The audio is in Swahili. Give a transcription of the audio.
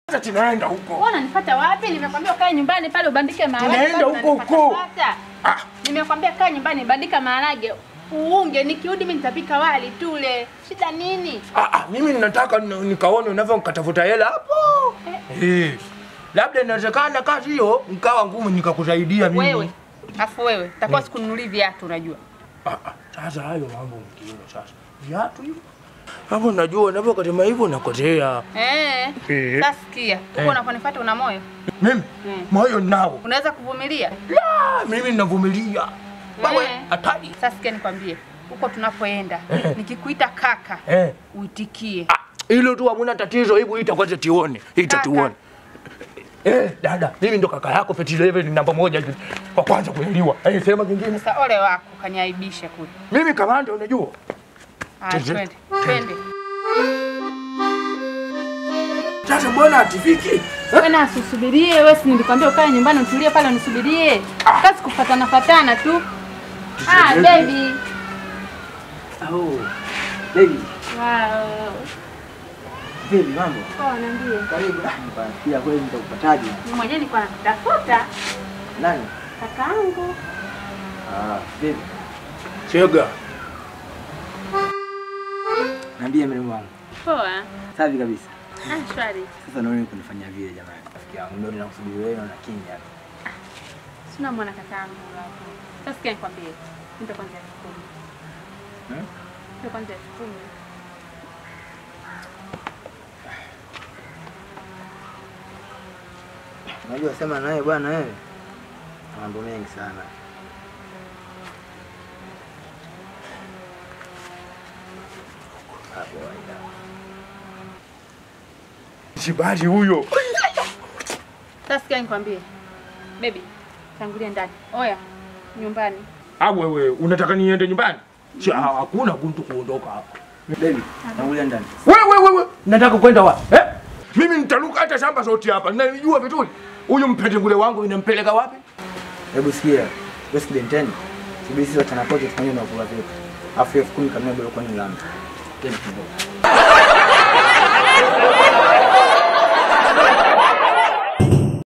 Sasa tunaenda huko. Wewe unanifuata wapi? Nimekwambia ukae nyumbani pale ubandike maharage. Tunaenda bado huko huko. unanifuata-fuata. Ah, Nimekwambia kaa nyumbani bandika maharage. Uunge nikirudi mimi nitapika wali tule. Shida nini? ah, ah, mimi ninataka ni- nikaone unavyokatafuta hela hapo. Eh. Labda inawezekana kazi hiyo nikawa ngumu nikakusaidia mimi. Wewe. Afu wewe, takuwa sikununulii viatu unajua. Ah, ah, sasa hayo mambo mengine sasa. Viatu hivyo. Hapo unajua unavyokasema hivyo nakotea. Eh. Eh. Sasa sikia. Huko Eh. unaponifuata una moyo? Mimi Mm. moyo nao. Unaweza kuvumilia? La, mimi ninavumilia. Wewe Eh. hatari. Sasa sikia nikwambie. Huko tunapoenda, Eh. nikikuita kaka, Eh. uitikie. Ah, hilo tu hamuna tatizo, hebu ita kwanza tuone. Ita Kaka. tuone. Eh, dada, mimi ndo kaka yako Peti Level namba moja kwa kwanza kuelewa. Eh, sema kingine. Sasa ole wako kaniaibisha kule. Mimi kamanda unajua. Ah, Tende. twende. Twende. Sasa mbona hatifiki? Wewe na usisubirie, wewe si nilikwambia ukae nyumbani utulie pale unisubirie. Kazi kufatana fatana tu. Ah, baby. Oh, baby, Wow. baby, mambo. Poa, niambie. Karibu. Ah, Nikafikiria kweli nitakupataje? Mimi mwenyewe nilikuwa nakutafuta Nani? kakaangu. Ah, baby. Chega. Niambie mrembo wangu. Poa. Safi kabisa. Ah, shwari. Sasa naona kunifanyia vile jamani. Rafiki yangu ndio ninakusubiri wewe na kimya. Sina mwana kakaangu hapo. Sasa sikia nikwambie. Nipe kwanza elfu kumi. Hmm? Nipe kwanza elfu kumi. Unajua sema naye bwana wewe. Mambo mengi sana. Hapo waida. Shibali huyo. Sasa sikia nikwambie. Baby, tangulia ndani. Oya, nyumbani. Ah, wewe unataka niende nyumbani? Si ah, hakuna mtu kuondoka hapa. Baby, tangulia ndani. Wewe wewe nataka kwenda wapi? Eh? Mimi nitaruka hata shamba zote hapa. Ninajua vizuri. Huyu mpendengule wangu inampeleka wapi? Hebu sikia. Wewe sikidenteni. Sibisi sisi watana pote tufanye na kula vyetu. Afu elfu kumi kamia bado kwani lami. Tena kidogo.